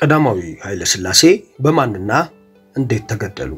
ቀዳማዊ ኃይለ ሥላሴ በማንና እንዴት ተገደሉ?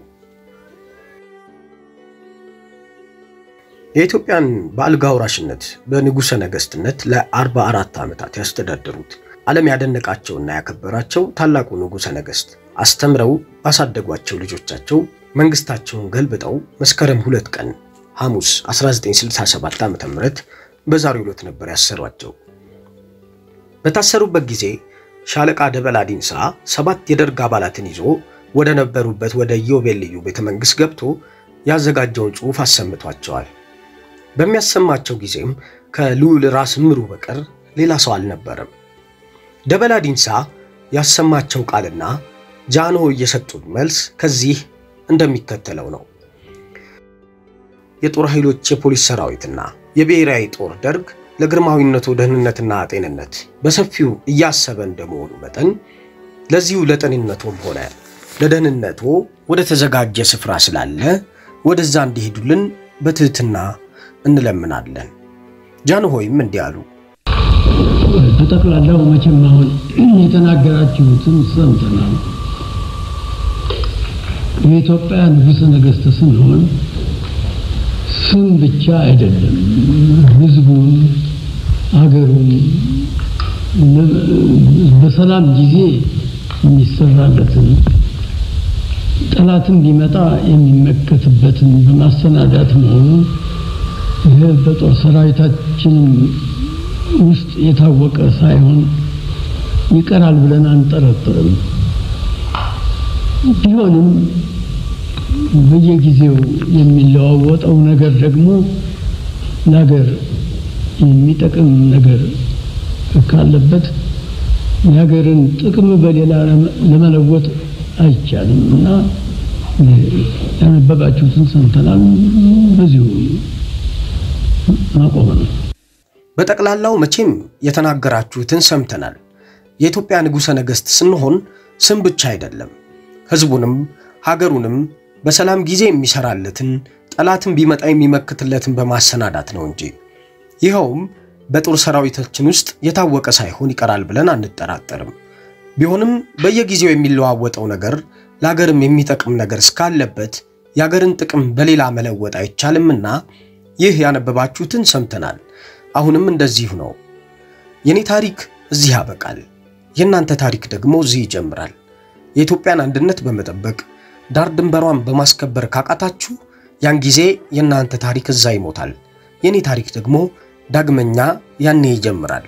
የኢትዮጵያን በአልጋ ወራሽነት በንጉሠ ነገሥትነት ለ44 ዓመታት ያስተዳደሩት ዓለም ያደነቃቸውና ያከበራቸው ታላቁ ንጉሠ ነገሥት አስተምረው ባሳደጓቸው ልጆቻቸው መንግሥታቸውን ገልብጠው መስከረም ሁለት ቀን ሐሙስ 1967 ዓ.ም በዛሬው ዕለት ነበር ያሰሯቸው። በታሰሩበት ጊዜ ሻለቃ ደበላ ዲንሳ ሰባት የደርግ አባላትን ይዞ ወደ ነበሩበት ወደ ኢዮቤልዩ ቤተ መንግሥት ገብቶ ያዘጋጀውን ጽሑፍ አሰምቷቸዋል። በሚያሰማቸው ጊዜም ከልዑል ራስ ምሩ በቀር ሌላ ሰው አልነበረም። ደበላ ዲንሳ ያሰማቸው ቃልና ጃኖ እየሰጡት መልስ ከዚህ እንደሚከተለው ነው። የጦር ኃይሎች የፖሊስ ሰራዊትና የብሔራዊ ጦር ደርግ ለግርማዊነቱ ደህንነትና ጤንነት በሰፊው እያሰበ እንደመሆኑ መጠን ለዚሁ ለጤንነቶም ሆነ ለደህንነቶ ወደ ተዘጋጀ ስፍራ ስላለ ወደዛ እንዲሄዱልን በትህትና እንለምናለን። ጃንሆይም እንዲህ አሉ። በጠቅላላው መቼም አሁን የተናገራችሁትን ሰምተናል። የኢትዮጵያ ንጉሠ ነገሥት ስንሆን ስም ብቻ አይደለም፣ ሕዝቡን አገሩን በሰላም ጊዜ የሚሰራለትን ጠላትም ቢመጣ የሚመከትበትን በማሰናዳት መሆኑ ይህ በጦር ሰራዊታችንም ውስጥ የታወቀ ሳይሆን ይቀራል ብለን አንጠረጥርም። ቢሆንም በየጊዜው የሚለዋወጠው ነገር ደግሞ ለሀገር የሚጠቅም ነገር ካለበት የሀገርን ጥቅም በሌላ ለመለወጥ አይቻልም እና ያነበባችሁትን ሰምተናል። በዚሁ ማቆም ነው። በጠቅላላው መቼም የተናገራችሁትን ሰምተናል። የኢትዮጵያ ንጉሠ ነገሥት ስንሆን ስም ብቻ አይደለም፣ ሕዝቡንም ሀገሩንም በሰላም ጊዜ የሚሰራለትን ጠላትን ቢመጣ የሚመክትለትን በማሰናዳት ነው እንጂ ይኸውም በጦር ሰራዊታችን ውስጥ የታወቀ ሳይሆን ይቀራል ብለን አንጠራጠርም። ቢሆንም በየጊዜው የሚለዋወጠው ነገር ለሀገርም የሚጠቅም ነገር እስካለበት የሀገርን ጥቅም በሌላ መለወጥ አይቻልምና ይህ ያነበባችሁትን ሰምተናል። አሁንም እንደዚሁ ነው። የኔ ታሪክ እዚህ ያበቃል። የእናንተ ታሪክ ደግሞ እዚህ ይጀምራል። የኢትዮጵያን አንድነት በመጠበቅ ዳር ድንበሯን በማስከበር ካቃታችሁ ያን ጊዜ የእናንተ ታሪክ እዛ ይሞታል። የኔ ታሪክ ደግሞ ዳግመኛ ያኔ ይጀምራል።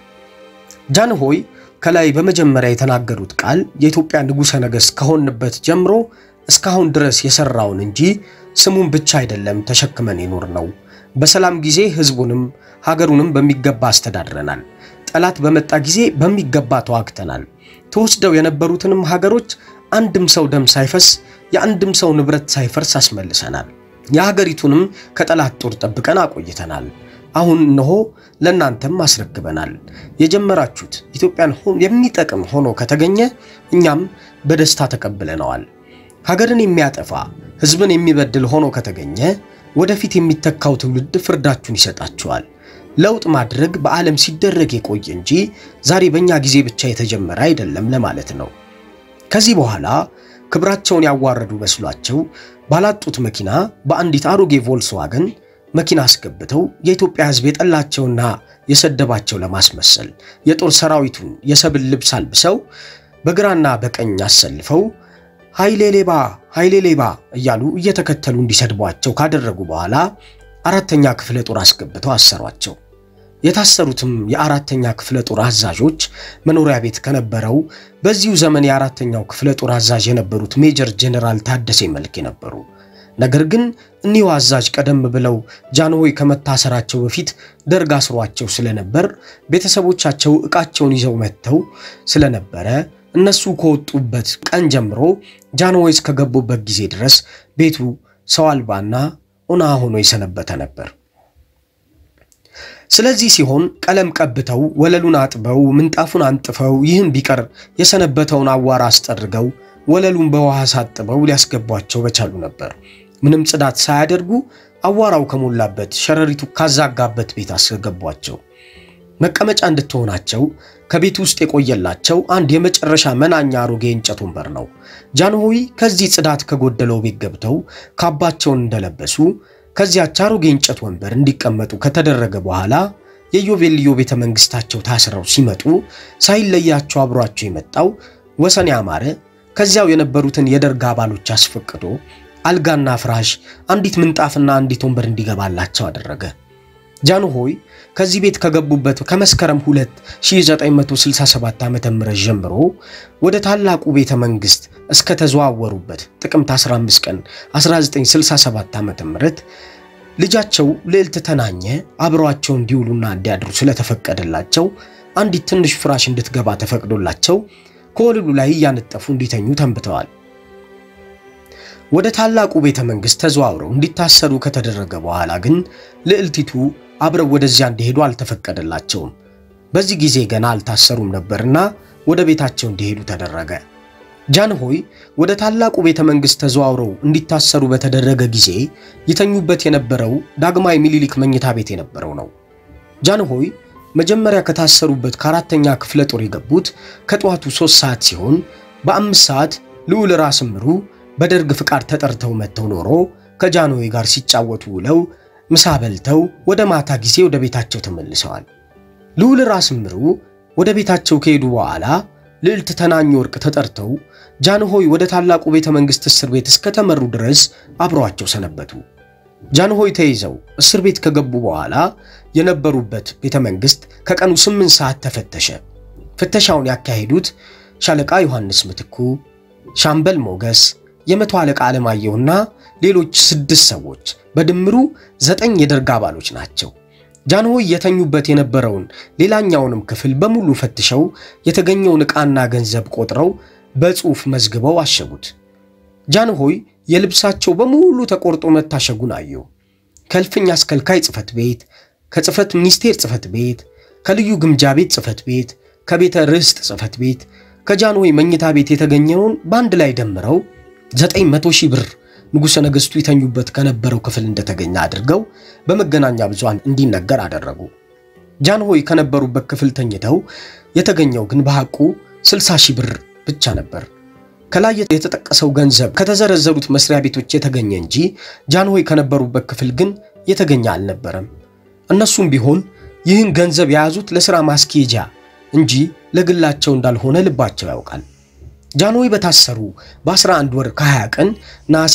ጃንሆይ ከላይ በመጀመሪያ የተናገሩት ቃል የኢትዮጵያ ንጉሠ ነገሥት ከሆንበት ጀምሮ እስካሁን ድረስ የሠራውን እንጂ ስሙን ብቻ አይደለም ተሸክመን የኖር ነው። በሰላም ጊዜ ሕዝቡንም ሀገሩንም በሚገባ አስተዳድረናል። ጠላት በመጣ ጊዜ በሚገባ ተዋግተናል። ተወስደው የነበሩትንም ሀገሮች አንድም ሰው ደም ሳይፈስ የአንድም ሰው ንብረት ሳይፈርስ አስመልሰናል። የሀገሪቱንም ከጠላት ጦር ጠብቀን አቆይተናል። አሁን እነሆ ለእናንተም አስረክበናል። የጀመራችሁት ኢትዮጵያን የሚጠቅም ሆኖ ከተገኘ እኛም በደስታ ተቀብለነዋል። ሀገርን የሚያጠፋ ሕዝብን የሚበድል ሆኖ ከተገኘ ወደፊት የሚተካው ትውልድ ፍርዳችሁን ይሰጣችኋል። ለውጥ ማድረግ በዓለም ሲደረግ የቆየ እንጂ ዛሬ በእኛ ጊዜ ብቻ የተጀመረ አይደለም ለማለት ነው። ከዚህ በኋላ ክብራቸውን ያዋረዱ መስሏቸው ባላጡት መኪና በአንዲት አሮጌ ቮልስዋገን መኪና አስገብተው የኢትዮጵያ ሕዝብ የጠላቸውና የሰደባቸው ለማስመሰል የጦር ሰራዊቱን የሰብል ልብስ አልብሰው በግራና በቀኝ አሰልፈው ኃይሌ ሌባ ኃይሌ ሌባ እያሉ እየተከተሉ እንዲሰድቧቸው ካደረጉ በኋላ አራተኛ ክፍለ ጦር አስገብተው አሰሯቸው። የታሰሩትም የአራተኛ ክፍለ ጦር አዛዦች መኖሪያ ቤት ከነበረው በዚሁ ዘመን የአራተኛው ክፍለ ጦር አዛዥ የነበሩት ሜጀር ጄኔራል ታደሴ መልክ ነበሩ። ነገር ግን እኒሁ አዛዥ ቀደም ብለው ጃንሆይ ከመታሰራቸው በፊት ደርግ አስሯቸው ስለነበር ቤተሰቦቻቸው ዕቃቸውን ይዘው መጥተው ስለነበረ እነሱ ከወጡበት ቀን ጀምሮ ጃንሆይ እስከገቡበት ጊዜ ድረስ ቤቱ ሰው አልባና ኦና ሆኖ የሰነበተ ነበር። ስለዚህ ሲሆን ቀለም ቀብተው ወለሉን አጥበው ምንጣፉን አንጥፈው ይህም ቢቀር የሰነበተውን አዋራ አስጠርገው ወለሉን በውሃ ሳጥበው ሊያስገቧቸው በቻሉ ነበር። ምንም ጽዳት ሳያደርጉ አዋራው ከሞላበት ሸረሪቱ ካዛጋበት ቤት አስገቧቸው። መቀመጫ እንድትሆናቸው ከቤት ውስጥ የቆየላቸው አንድ የመጨረሻ መናኛ አሮጌ እንጨት ወንበር ነው። ጃንሆይ ከዚህ ጽዳት ከጎደለው ቤት ገብተው ካባቸውን እንደለበሱ ከዚያች አሮጌ እንጨት ወንበር እንዲቀመጡ ከተደረገ በኋላ የኢዮቤልዩ ቤተ መንግስታቸው ታስረው ሲመጡ ሳይለያቸው አብሯቸው የመጣው ወሰን ያማረ ከዚያው የነበሩትን የደርግ አባሎች አስፈቅዶ አልጋና ፍራሽ፣ አንዲት ምንጣፍና አንዲት ወንበር እንዲገባላቸው አደረገ። ጃንሆይ ከዚህ ቤት ከገቡበት ከመስከረም 2 1967 ዓ.ም ጀምሮ ወደ ታላቁ ቤተ መንግስት እስከ ተዘዋወሩበት ጥቅምት 15 ቀን 1967 ዓ.ም ልጃቸው ልዕልት ተናኘ አብረዋቸው እንዲውሉና እንዲያድሩ ስለተፈቀደላቸው አንዲት ትንሽ ፍራሽ እንድትገባ ተፈቅዶላቸው ከወለሉ ላይ እያነጠፉ እንዲተኙ ተንብተዋል። ወደ ታላቁ ቤተ መንግስት ተዘዋውረው እንዲታሰሩ ከተደረገ በኋላ ግን ልዕልቲቱ አብረው ወደዚያ እንዲሄዱ አልተፈቀደላቸውም። በዚህ ጊዜ ገና አልታሰሩም ነበርና ወደ ቤታቸው እንዲሄዱ ተደረገ። ጃንሆይ ወደ ታላቁ ቤተ መንግስት ተዘዋውረው እንዲታሰሩ በተደረገ ጊዜ ይተኙበት የነበረው ዳግማዊ ሚኒሊክ መኝታ ቤት የነበረው ነው። ጃንሆይ መጀመሪያ ከታሰሩበት ከአራተኛ ክፍለ ጦር የገቡት ከጠዋቱ ሶስት ሰዓት ሲሆን በአምስት ሰዓት ልዑል ራስ ምሩ በደርግ ፍቃድ ተጠርተው መጥተው ኖሮ ከጃንሆይ ጋር ሲጫወቱ ውለው ምሳ በልተው ወደ ማታ ጊዜ ወደ ቤታቸው ተመልሰዋል። ልዑል ራስ ምሩ ወደ ቤታቸው ከሄዱ በኋላ ልዕልት ተናኝ ወርቅ ተጠርተው ጃንሆይ ወደ ታላቁ ቤተ መንግስት እስር ቤት እስከተመሩ ድረስ አብረዋቸው ሰነበቱ። ጃንሆይ ተይዘው እስር ቤት ከገቡ በኋላ የነበሩበት ቤተ መንግስት ከቀኑ ስምንት ሰዓት ተፈተሸ። ፍተሻውን ያካሄዱት ሻለቃ ዮሐንስ ምትኩ፣ ሻምበል ሞገስ፣ የመቶ አለቃ አለማየሁና ሌሎች ስድስት ሰዎች በድምሩ ዘጠኝ የደርግ አባሎች ናቸው። ጃንሆይ የተኙበት የነበረውን ሌላኛውንም ክፍል በሙሉ ፈትሸው የተገኘውን ዕቃና ገንዘብ ቆጥረው በጽሑፍ መዝግበው አሸጉት። ጃንሆይ የልብሳቸው በሙሉ ተቆርጦ መታሸጉን አየው። ከእልፍኝ አስከልካይ ጽሕፈት ቤት፣ ከጽሕፈት ሚኒስቴር ጽሕፈት ቤት፣ ከልዩ ግምጃ ቤት ጽሕፈት ቤት፣ ከቤተ ርስት ጽሕፈት ቤት፣ ከጃንሆይ መኝታ ቤት የተገኘውን በአንድ ላይ ደምረው ዘጠኝ መቶ ሺህ ብር ንጉሠ ነገሥቱ ይተኙበት ከነበረው ክፍል እንደተገኘ አድርገው በመገናኛ ብዙሃን እንዲነገር አደረጉ። ጃንሆይ ከነበሩበት ክፍል ተኝተው የተገኘው ግን በሐቁ 60 ሺህ ብር ብቻ ነበር። ከላይ የተጠቀሰው ገንዘብ ከተዘረዘሩት መስሪያ ቤቶች የተገኘ እንጂ ጃንሆይ ከነበሩበት ክፍል ግን የተገኘ አልነበረም። እነሱም ቢሆን ይህን ገንዘብ የያዙት ለሥራ ማስኬጃ እንጂ ለግላቸው እንዳልሆነ ልባቸው ያውቃል። ጃንሆይ በታሰሩ በ11 ወር ከ20 ቀን ነሐሴ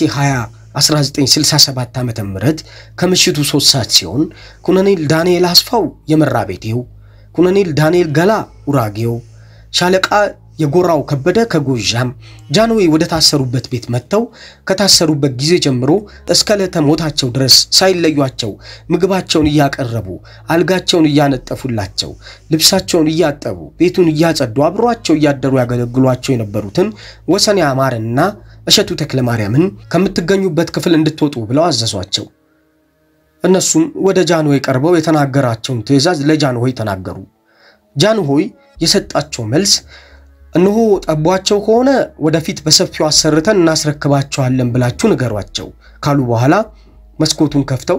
20 1967 ዓ ም ከምሽቱ 3 ሰዓት ሲሆን ኮሎኔል ዳንኤል አስፋው የመራ ቤቴው፣ ኮሎኔል ዳንኤል ገላ ውራጌው፣ ሻለቃ የጎራው ከበደ ከጎዣም ጃንሆይ ወደ ታሰሩበት ቤት መጥተው ከታሰሩበት ጊዜ ጀምሮ እስከ ዕለተ ሞታቸው ድረስ ሳይለዩቸው ምግባቸውን እያቀረቡ አልጋቸውን እያነጠፉላቸው ልብሳቸውን እያጠቡ ቤቱን እያጸዱ አብሯቸው እያደሩ ያገለግሏቸው የነበሩትን ወሰን ያማረንና እሸቱ ተክለ ማርያምን ከምትገኙበት ክፍል እንድትወጡ ብለው አዘዟቸው። እነሱም ወደ ጃንሆይ ቀርበው የተናገራቸውን ትዕዛዝ ለጃንሆይ ተናገሩ። ጃንሆይ የሰጣቸው መልስ እነሆ ጠቧቸው ከሆነ ወደፊት በሰፊው አሰርተን እናስረክባቸዋለን ብላችሁ ንገሯቸው ካሉ በኋላ መስኮቱን ከፍተው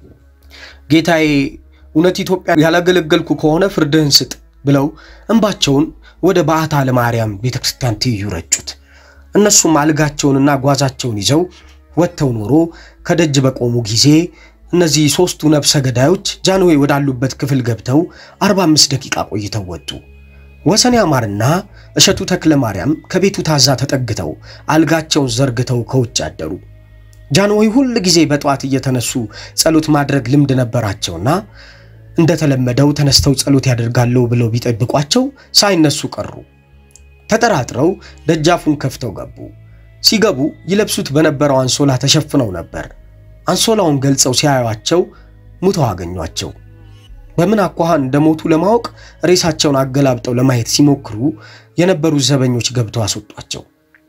ጌታዬ፣ እውነት ኢትዮጵያ ያላገለገልኩ ከሆነ ፍርድህን ስጥ ብለው እንባቸውን ወደ በዓታ ለማርያም ቤተክርስቲያን ትይዩ ረጩት። እነሱም አልጋቸውንና ጓዛቸውን ይዘው ወጥተው ኖሮ ከደጅ በቆሙ ጊዜ እነዚህ ሦስቱ ነፍሰ ገዳዮች ጃንሆይ ወዳሉበት ክፍል ገብተው 45 ደቂቃ ቆይተው ወጡ። ወሰን ያማርና እሸቱ ተክለ ማርያም ከቤቱ ታዛ ተጠግተው አልጋቸውን ዘርግተው ከውጭ አደሩ። ጃንሆይ ሁል ጊዜ በጠዋት እየተነሱ ጸሎት ማድረግ ልምድ ነበራቸውና እንደተለመደው ተነስተው ጸሎት ያደርጋለሁ ብለው ቢጠብቋቸው ሳይነሱ ቀሩ። ተጠራጥረው ደጃፉን ከፍተው ገቡ። ሲገቡ ይለብሱት በነበረው አንሶላ ተሸፍነው ነበር። አንሶላውን ገልጸው ሲያዩአቸው ሙተው አገኟቸው። በምን አኳኋን እንደሞቱ ለማወቅ ሬሳቸውን አገላብጠው ለማየት ሲሞክሩ የነበሩ ዘበኞች ገብተው አስወጧቸው።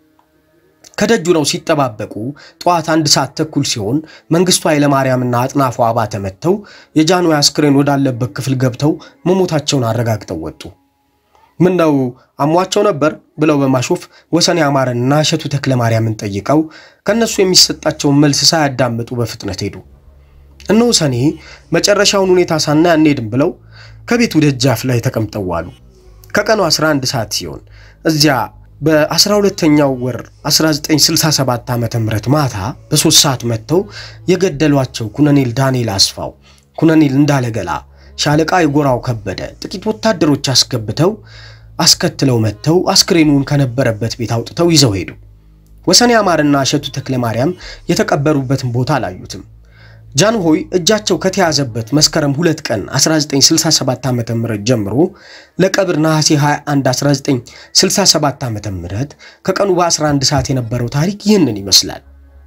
ከደጁ ነው ሲጠባበቁ ጠዋት አንድ ሰዓት ተኩል ሲሆን መንግስቱ ኃይለማርያምና አጥናፉ አባተ መጥተው የጃንሆይ አስክሬን ወዳለበት ክፍል ገብተው መሞታቸውን አረጋግጠው ወጡ። ምን ነው አሟቸው ነበር ብለው በማሾፍ ወሰን ያማረንና እሸቱ ተክለ ማርያምን ጠይቀው ከእነሱ የሚሰጣቸውን መልስ ሳያዳምጡ በፍጥነት ሄዱ። እነሆ ሰኔ መጨረሻውን ሁኔታ ሳናይ አንሄድም ብለው ከቤቱ ደጃፍ ላይ ተቀምጠው ዋሉ። ከቀኑ 11 ሰዓት ሲሆን እዚያ በ12ኛው ወር 1967 ዓ ም ማታ በሶስት ሰዓት መጥተው የገደሏቸው ኩነኔል ዳንኤል አስፋው፣ ኩነኔል እንዳለገላ፣ ሻለቃ የጎራው ከበደ ጥቂት ወታደሮች አስገብተው አስከትለው መጥተው አስክሬኑን ከነበረበት ቤት አውጥተው ይዘው ሄዱ። ወሰኔ አማርና እሸቱ ተክለ ማርያም የተቀበሩበትን ቦታ አላዩትም። ጃንሆይ እጃቸው ከተያዘበት መስከረም 2 ቀን 1967 ዓ.ም ጀምሮ ለቀብር ነሐሴ 21 1967 ዓ.ም ከቀኑ በ11 ሰዓት የነበረው ታሪክ ይህንን ይመስላል።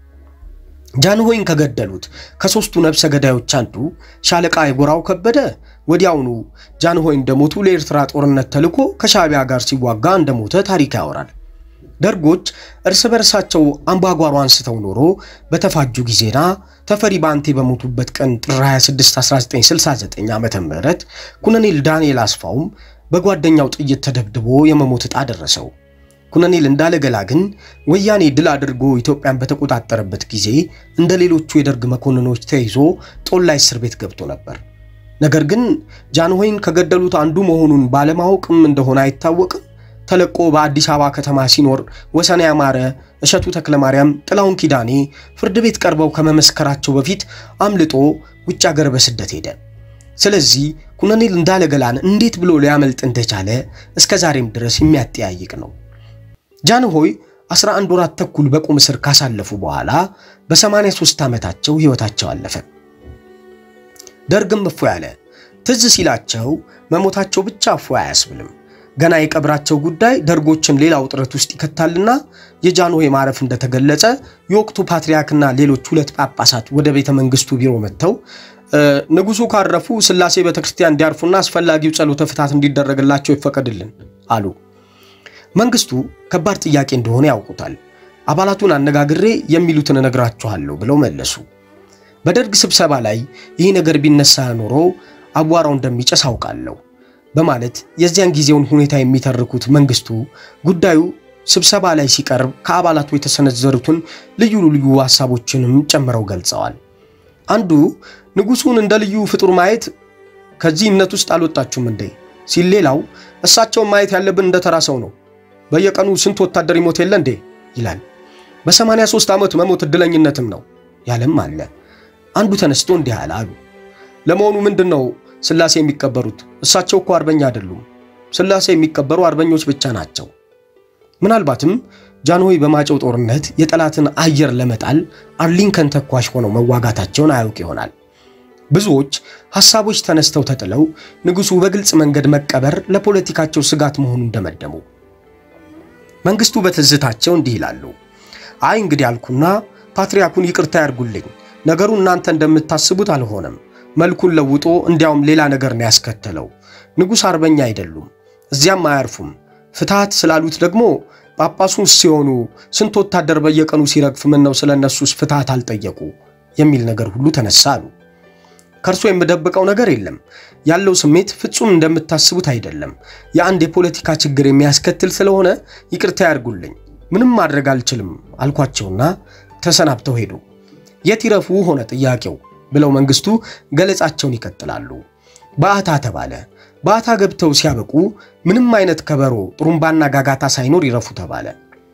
ጃንሆይን ከገደሉት ከሦስቱ ነፍሰ ገዳዮች አንዱ ሻለቃ የጎራው ከበደ ወዲያውኑ ጃንሆይ እንደሞቱ ለኤርትራ ጦርነት ተልኮ ከሻዕቢያ ጋር ሲዋጋ እንደሞተ ታሪክ ያወራል። ደርጎች እርስ በርሳቸው አምባጓሮ አንስተው ኖሮ በተፋጁ ጊዜና ተፈሪ ባንቴ በሞቱበት ቀን ጥር 26 1969 ዓ ም ኩነኔል ዳንኤል አስፋውም በጓደኛው ጥይት ተደብድቦ የመሞት ዕጣ ደረሰው። ኩነኔል እንዳለገላ ግን ወያኔ ድል አድርጎ ኢትዮጵያን በተቆጣጠረበት ጊዜ እንደ ሌሎቹ የደርግ መኮንኖች ተይዞ ጦላይ እስር ቤት ገብቶ ነበር። ነገር ግን ጃንሆይን ከገደሉት አንዱ መሆኑን ባለማወቅም እንደሆነ አይታወቅም ተለቆ በአዲስ አበባ ከተማ ሲኖር ወሰኔ ያማረ፣ እሸቱ ተክለማርያም፣ ጥላውን ኪዳኔ ፍርድ ቤት ቀርበው ከመመስከራቸው በፊት አምልጦ ውጭ አገር በስደት ሄደ። ስለዚህ ኩነኔል እንዳለገላን እንዴት ብሎ ሊያመልጥ እንደቻለ እስከ ዛሬም ድረስ የሚያጠያይቅ ነው። ጃንሆይ 11 ወራት ተኩል በቁም እስር ካሳለፉ በኋላ በ83 ዓመታቸው ሕይወታቸው አለፈ። ደርግም እፎ ያለ ትዝ ሲላቸው መሞታቸው ብቻ እፎ አያስብልም። ገና የቀብራቸው ጉዳይ ደርጎችን ሌላ ውጥረት ውስጥ ይከታልና የጃንሆይ ማረፍ እንደተገለጸ የወቅቱ ፓትርያርክና ሌሎች ሁለት ጳጳሳት ወደ ቤተ መንግስቱ ቢሮ መጥተው ንጉሱ ካረፉ ሥላሴ ቤተክርስቲያን እንዲያርፉና አስፈላጊው ጸሎተ ፍትሐት እንዲደረግላቸው ይፈቀድልን አሉ። መንግስቱ ከባድ ጥያቄ እንደሆነ ያውቁታል። አባላቱን አነጋግሬ የሚሉትን እነግራችኋለሁ ብለው መለሱ። በደርግ ስብሰባ ላይ ይህ ነገር ቢነሳ ኖሮ አቧራው እንደሚጨስ አውቃለሁ በማለት የዚያን ጊዜውን ሁኔታ የሚተርኩት መንግስቱ ጉዳዩ ስብሰባ ላይ ሲቀርብ ከአባላቱ የተሰነዘሩትን ልዩ ልዩ ሐሳቦችንም ጨምረው ገልጸዋል። አንዱ ንጉሱን እንደ ልዩ ፍጡር ማየት ከዚህ እምነት ውስጥ አልወጣችሁም እንዴ ሲል፣ ሌላው እሳቸውን ማየት ያለብን እንደ ተራ ሰው ነው፣ በየቀኑ ስንት ወታደር ይሞት የለ እንዴ ይላል። በ83 ዓመት መሞት እድለኝነትም ነው ያለም አለ። አንዱ ተነስቶ እንዲህ አለ አሉ ለመሆኑ ምንድን ነው ሥላሴ የሚቀበሩት? እሳቸው እኮ አርበኛ አይደሉም። ሥላሴ የሚቀበሩ አርበኞች ብቻ ናቸው። ምናልባትም ጃንሆይ በማጨው ጦርነት የጠላትን አየር ለመጣል አርሊንከን ተኳሽ ሆነው መዋጋታቸውን አያውቅ ይሆናል። ብዙዎች ሐሳቦች ተነስተው ተጥለው ንጉሡ በግልጽ መንገድ መቀበር ለፖለቲካቸው ስጋት መሆኑን ደመደሙ። መንግስቱ በትዝታቸው እንዲህ ይላሉ። አይ እንግዲህ አልኩና ፓትርያርኩን ይቅርታ ያርጉልኝ፣ ነገሩ እናንተ እንደምታስቡት አልሆነም መልኩን ለውጦ እንዲያውም ሌላ ነገር ነው ያስከተለው። ንጉሥ አርበኛ አይደሉም፣ እዚያም አያርፉም። ፍትሐት ስላሉት ደግሞ ጳጳሱ ሲሆኑ ስንት ወታደር በየቀኑ ሲረግፍ ምን ነው ስለ እነሱስ ፍትሐት አልጠየቁ የሚል ነገር ሁሉ ተነሳ አሉ። ከእርሶ የምደብቀው ነገር የለም። ያለው ስሜት ፍጹም እንደምታስቡት አይደለም። የአንድ የፖለቲካ ችግር የሚያስከትል ስለሆነ ይቅርታ ያርጉልኝ፣ ምንም ማድረግ አልችልም አልኳቸውና ተሰናብተው ሄዱ። የት ይረፉ ሆነ ጥያቄው ብለው መንግስቱ ገለጻቸውን ይቀጥላሉ። በአታ ተባለ። በአታ ገብተው ሲያበቁ ምንም አይነት ከበሮ፣ ጥሩምባና ጋጋታ ሳይኖር ይረፉ ተባለ።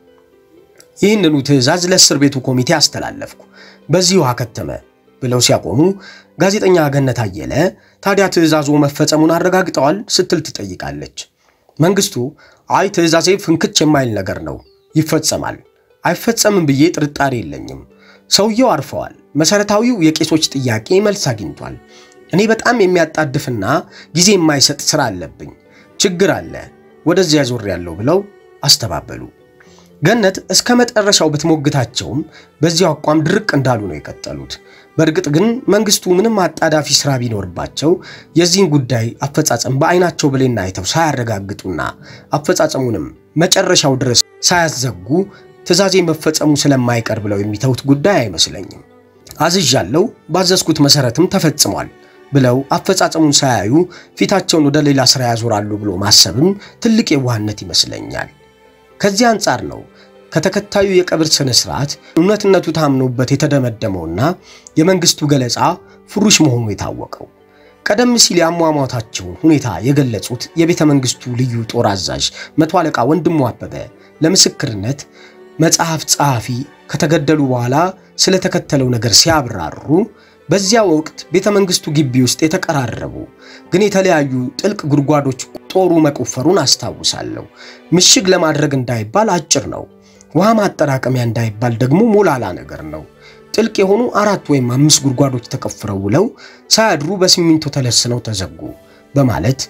ይህንኑ ትዕዛዝ ለእስር ቤቱ ኮሚቴ አስተላለፍኩ፣ በዚሁ አከተመ ብለው ሲያቆሙ ጋዜጠኛ ገነት አየለ ታዲያ ትዕዛዙ መፈጸሙን አረጋግጠዋል ስትል ትጠይቃለች። መንግስቱ አይ ትዕዛዜ ፍንክች የማይል ነገር ነው፣ ይፈጸማል። አይፈጸምም ብዬ ጥርጣሬ የለኝም። ሰውየው አርፈዋል። መሰረታዊው የቄሶች ጥያቄ መልስ አግኝቷል። እኔ በጣም የሚያጣድፍና ጊዜ የማይሰጥ ስራ አለብኝ፣ ችግር አለ፣ ወደዚያ ዞር ያለው ብለው አስተባበሉ። ገነት እስከ መጨረሻው ብትሞግታቸውም በዚያው አቋም ድርቅ እንዳሉ ነው የቀጠሉት። በእርግጥ ግን መንግስቱ ምንም አጣዳፊ ስራ ቢኖርባቸው የዚህን ጉዳይ አፈጻጸም በአይናቸው ብሌና አይተው ሳያረጋግጡና አፈጻጸሙንም መጨረሻው ድረስ ሳያዘጉ ትዕዛዜ መፈጸሙ ስለማይቀር ብለው የሚተውት ጉዳይ አይመስለኝም። አዝዣለሁ፣ ባዘዝኩት መሰረትም ተፈጽሟል ብለው አፈጻጸሙን ሳያዩ ፊታቸውን ወደ ሌላ ስራ ያዞራሉ ብሎ ማሰብም ትልቅ የዋህነት ይመስለኛል። ከዚህ አንጻር ነው ከተከታዩ የቀብር ስነ ስርዓት እውነትነቱ ታምኖበት የተደመደመውና የመንግስቱ ገለጻ ፍሩሽ መሆኑ የታወቀው። ቀደም ሲል የአሟሟታቸውን ሁኔታ የገለጹት የቤተ መንግስቱ ልዩ ጦር አዛዥ መቶ አለቃ ወንድሙ አበበ ለምስክርነት መጽሐፍ ጸሐፊ ከተገደሉ በኋላ ስለተከተለው ነገር ሲያብራሩ በዚያ ወቅት ቤተ መንግስቱ ግቢ ውስጥ የተቀራረቡ ግን የተለያዩ ጥልቅ ጉድጓዶች ጦሩ መቆፈሩን አስታውሳለሁ። ምሽግ ለማድረግ እንዳይባል አጭር ነው፣ ውሃ ማጠራቀሚያ እንዳይባል ደግሞ ሞላላ ነገር ነው። ጥልቅ የሆኑ አራት ወይም አምስት ጉድጓዶች ተቆፍረው ውለው ሳያድሩ በሲሚንቶ ተለስነው ተዘጉ በማለት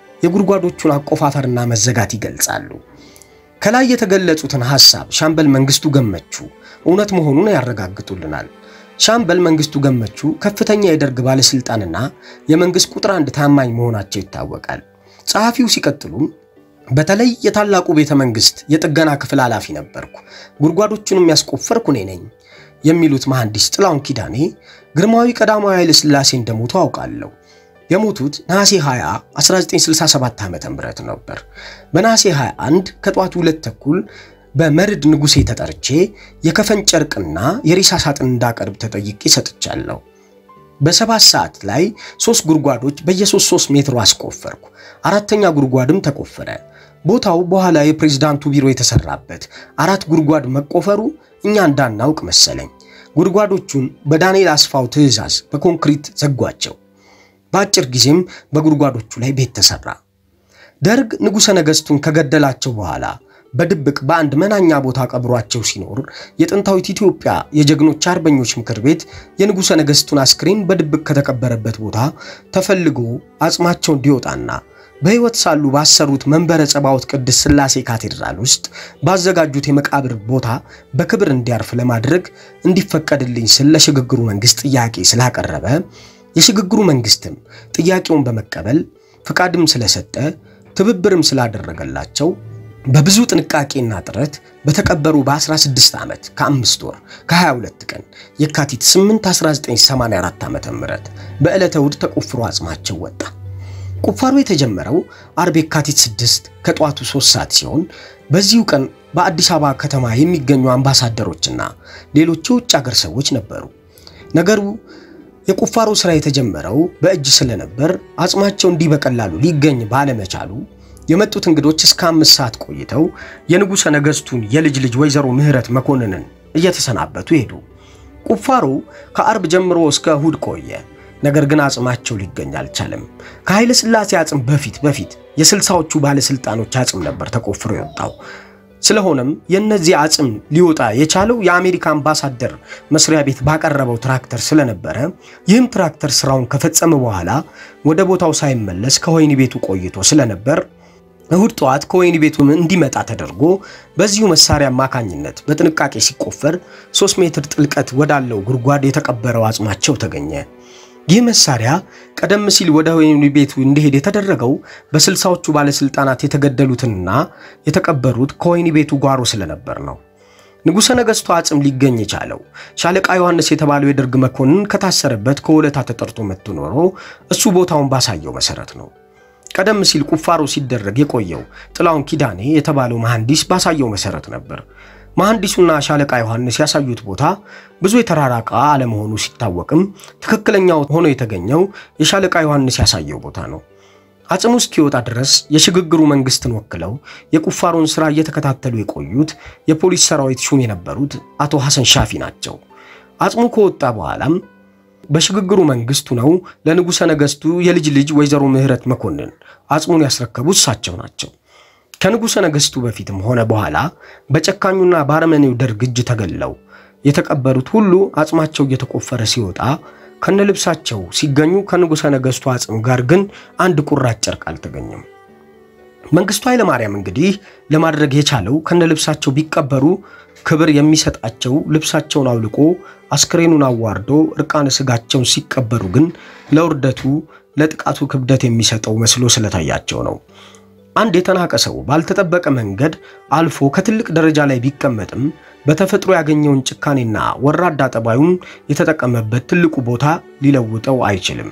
የጉድጓዶቹን አቆፋፈርና መዘጋት ይገልጻሉ። ከላይ የተገለጹትን ሐሳብ ሻምበል መንግስቱ ገመቹ እውነት መሆኑን ያረጋግጡልናል። ሻምበል መንግስቱ ገመቹ ከፍተኛ የደርግ ባለስልጣንና የመንግስት ቁጥር አንድ ታማኝ መሆናቸው ይታወቃል። ጸሐፊው ሲቀጥሉም በተለይ የታላቁ ቤተ መንግስት የጥገና ክፍል ኃላፊ ነበርኩ፣ ጉድጓዶቹንም ያስቆፈርኩ እኔ ነኝ የሚሉት መሐንዲስ ጥላሁን ኪዳኔ ግርማዊ ቀዳማዊ ኃይለ ሥላሴ እንደሞቱ አውቃለሁ። የሞቱት ነሐሴ 20 1967 ዓ.ም ነበር። በነሐሴ 21 ከጠዋቱ ሁለት ተኩል በመርድ ንጉሴ ተጠርቼ የከፈን ጨርቅና የሬሳ ሳጥን እንዳቀርብ ተጠይቄ ሰጥቻለሁ። በሰባት ሰዓት ላይ ሶስት ጉድጓዶች በየሶስት ሶስት ሜትሩ አስቆፈርኩ። አራተኛ ጉድጓድም ተቆፈረ። ቦታው በኋላ የፕሬዝዳንቱ ቢሮ የተሰራበት አራት ጉድጓድ መቆፈሩ እኛ እንዳናውቅ መሰለኝ። ጉድጓዶቹን በዳንኤል አስፋው ትዕዛዝ በኮንክሪት ዘጓቸው። በአጭር ጊዜም በጉድጓዶቹ ላይ ቤት ተሰራ። ደርግ ንጉሠ ነገሥቱን ከገደላቸው በኋላ በድብቅ በአንድ መናኛ ቦታ ቀብሯቸው ሲኖር የጥንታዊት ኢትዮጵያ የጀግኖች አርበኞች ምክር ቤት የንጉሠ ነገሥቱን አስክሬን በድብቅ ከተቀበረበት ቦታ ተፈልጎ አጽማቸው እንዲወጣና በሕይወት ሳሉ ባሰሩት መንበረ ጸባዖት ቅድስት ሥላሴ ካቴድራል ውስጥ ባዘጋጁት የመቃብር ቦታ በክብር እንዲያርፍ ለማድረግ እንዲፈቀድልኝ ስል ለሽግግሩ መንግሥት ጥያቄ ስላቀረበ የሽግግሩ መንግሥትም ጥያቄውን በመቀበል ፍቃድም ስለሰጠ ትብብርም ስላደረገላቸው በብዙ ጥንቃቄና ጥረት በተቀበሩ በ16 ዓመት ከአምስት ወር ከ22 ቀን የካቲት 8 1984 ዓ.ም በዕለተ እሑድ ተቆፍሮ አጽማቸው ወጣ። ቁፋሮ የተጀመረው አርብ የካቲት 6 ከጠዋቱ 3 ሰዓት ሲሆን በዚሁ ቀን በአዲስ አበባ ከተማ የሚገኙ አምባሳደሮችና ሌሎች የውጭ አገር ሰዎች ነበሩ። ነገሩ የቁፋሮ ሥራ የተጀመረው በእጅ ስለነበር አጽማቸው እንዲህ በቀላሉ ሊገኝ ባለመቻሉ የመጡት እንግዶች እስከ አምስት ሰዓት ቆይተው የንጉሠ ነገሥቱን የልጅ ልጅ ወይዘሮ ምህረት መኮንንን እየተሰናበቱ ሄዱ። ቁፋሮ ከአርብ ጀምሮ እስከ እሁድ ቆየ። ነገር ግን አጽማቸው ሊገኝ አልቻለም። ከኃይለ ሥላሴ አጽም በፊት በፊት የስልሳዎቹ ባለሥልጣኖች አጽም ነበር ተቆፍሮ የወጣው። ስለሆነም የእነዚህ አጽም ሊወጣ የቻለው የአሜሪካ አምባሳደር መስሪያ ቤት ባቀረበው ትራክተር ስለነበረ ይህም ትራክተር ስራውን ከፈጸመ በኋላ ወደ ቦታው ሳይመለስ ከወህኒ ቤቱ ቆይቶ ስለነበር እሁድ ጠዋት ከወህኒ ቤቱ እንዲመጣ ተደርጎ በዚሁ መሳሪያ አማካኝነት በጥንቃቄ ሲቆፈር ሶስት ሜትር ጥልቀት ወዳለው ጉድጓድ የተቀበረው አጽማቸው ተገኘ። ይህ መሳሪያ ቀደም ሲል ወደ ወህኒ ቤቱ እንዲሄድ የተደረገው በስልሳዎቹ ባለስልጣናት የተገደሉትንና የተቀበሩት ከወህኒ ቤቱ ጓሮ ስለነበር ነው። ንጉሠ ነገሥቱ አጽም ሊገኝ የቻለው ሻለቃ ዮሐንስ የተባለው የደርግ መኮንን ከታሰረበት ከወለታ ተጠርቶ መጥቶ ኖሮ እሱ ቦታውን ባሳየው መሰረት ነው። ቀደም ሲል ቁፋሮ ሲደረግ የቆየው ጥላሁን ኪዳኔ የተባለው መሐንዲስ ባሳየው መሰረት ነበር። መሐንዲሱና ሻለቃ ዮሐንስ ያሳዩት ቦታ ብዙ የተራራቀ አለመሆኑ ሲታወቅም ትክክለኛው ሆኖ የተገኘው የሻለቃ ዮሐንስ ያሳየው ቦታ ነው። አጽሙ እስኪወጣ ድረስ የሽግግሩ መንግስትን ወክለው የቁፋሮን ሥራ እየተከታተሉ የቆዩት የፖሊስ ሰራዊት ሹም የነበሩት አቶ ሐሰን ሻፊ ናቸው። አጽሙ ከወጣ በኋላም በሽግግሩ መንግስቱ ነው ለንጉሠ ነገሥቱ የልጅ ልጅ ወይዘሮ ምህረት መኮንን አጽሙን ያስረከቡት እሳቸው ናቸው። ከንጉሠ ነገሥቱ በፊትም ሆነ በኋላ በጨካኙና በአረመኔው ደርግ እጅ ተገለው የተቀበሩት ሁሉ አጽማቸው እየተቆፈረ ሲወጣ ከነልብሳቸው ሲገኙ ከንጉሠ ነገሥቱ አጽም ጋር ግን አንድ ቁራጭ ጨርቅ አልተገኘም። መንግስቱ ኃይለማርያም እንግዲህ ለማድረግ የቻለው ከነልብሳቸው ቢቀበሩ ክብር የሚሰጣቸው ልብሳቸውን አውልቆ አስክሬኑን አዋርዶ እርቃነ ስጋቸውን ሲቀበሩ ግን ለውርደቱ ለጥቃቱ ክብደት የሚሰጠው መስሎ ስለታያቸው ነው። አንድ የተናቀ ሰው ባልተጠበቀ መንገድ አልፎ ከትልቅ ደረጃ ላይ ቢቀመጥም በተፈጥሮ ያገኘውን ጭካኔና ወራዳ ጠባዩን የተጠቀመበት ትልቁ ቦታ ሊለውጠው አይችልም።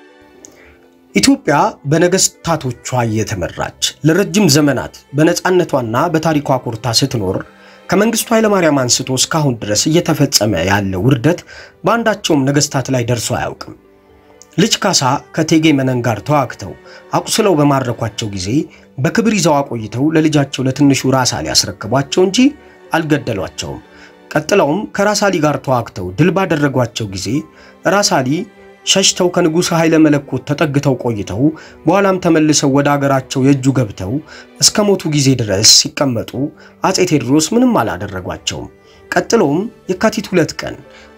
ኢትዮጵያ በነገስታቶቿ እየተመራች ለረጅም ዘመናት በነፃነቷና በታሪኳ ኮርታ ስትኖር ከመንግስቱ ኃይለማርያም አንስቶ እስካሁን ድረስ እየተፈጸመ ያለ ውርደት በአንዳቸውም ነገስታት ላይ ደርሶ አያውቅም። ልጅ ካሳ ከእቴጌ መነን ጋር ተዋግተው አቁስለው በማረኳቸው ጊዜ በክብር ይዘው አቆይተው ለልጃቸው ለትንሹ ራሳሊ ያስረክቧቸው እንጂ አልገደሏቸውም። ቀጥለውም ከራሳሊ ጋር ተዋግተው ድል ባደረጓቸው ጊዜ ራሳሊ ሸሽተው ከንጉሥ ኃይለ መለኮት ተጠግተው ቆይተው በኋላም ተመልሰው ወደ አገራቸው የእጁ ገብተው እስከ ሞቱ ጊዜ ድረስ ሲቀመጡ አፄ ቴዎድሮስ ምንም አላደረጓቸውም። ቀጥሎም የካቲት ሁለት ቀን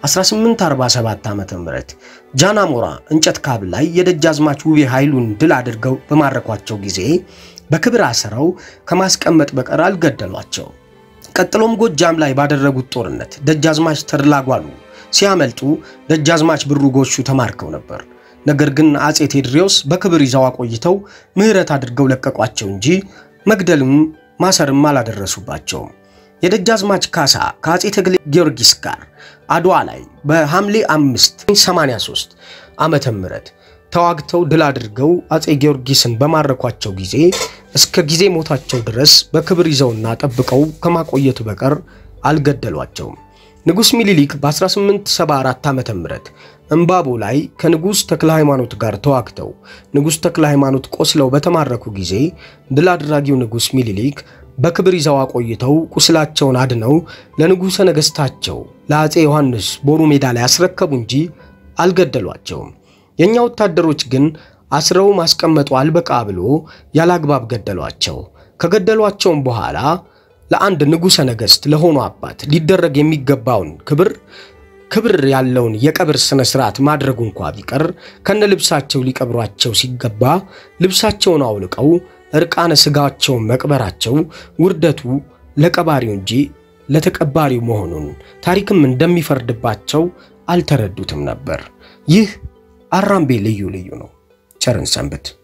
1847 ዓ.ም ጃናሞራ እንጨት ካብ ላይ የደጃዝማች ውቤ ኃይሉን ድል አድርገው በማረኳቸው ጊዜ በክብር አስረው ከማስቀመጥ በቀር አልገደሏቸው። ቀጥሎም ጎጃም ላይ ባደረጉት ጦርነት ደጃዝማች ተድላጓሉ ሲያመልጡ ደጃዝማች ብሩ ጎሹ ተማርከው ነበር። ነገር ግን አፄ ቴዎድሮስ በክብር ይዘው አቆይተው ምሕረት አድርገው ለቀቋቸው እንጂ መግደልም ማሰርም አላደረሱባቸውም። የደጃዝማች ካሳ ከአፄ ተክለ ጊዮርጊስ ጋር አድዋ ላይ በሐምሌ 5 83 ዓመተ ምህረት ተዋግተው ድል አድርገው አፄ ጊዮርጊስን በማረኳቸው ጊዜ እስከ ጊዜ ሞታቸው ድረስ በክብር ይዘውና ጠብቀው ከማቆየት በቀር አልገደሏቸውም። ንጉሥ ሚኒሊክ በ1874 ዓመተ ምህረት እምባቦ ላይ ከንጉሥ ተክለ ሃይማኖት ጋር ተዋግተው ንጉሥ ተክለ ሃይማኖት ቆስለው በተማረኩ ጊዜ ድል አድራጊው ንጉሥ ሚኒሊክ በክብር ይዘው አቆይተው ቁስላቸውን አድነው ለንጉሠ ነገሥታቸው ለአፄ ዮሐንስ ቦሩ ሜዳ ላይ አስረከቡ እንጂ አልገደሏቸውም። የእኛ ወታደሮች ግን አስረው ማስቀመጡ አልበቃ ብሎ ያላግባብ ገደሏቸው። ከገደሏቸውም በኋላ ለአንድ ንጉሠ ነገሥት ለሆኑ አባት ሊደረግ የሚገባውን ክብር ክብር ያለውን የቀብር ሥነ ሥርዓት ማድረጉ እንኳ ቢቀር ከነ ልብሳቸው ሊቀብሯቸው ሲገባ ልብሳቸውን አውልቀው እርቃነ ሥጋቸውን መቅበራቸው ውርደቱ ለቀባሪው እንጂ ለተቀባሪው መሆኑን ታሪክም እንደሚፈርድባቸው አልተረዱትም ነበር። ይህ አራምቤ ልዩ ልዩ ነው። ቸርን ሰንብት።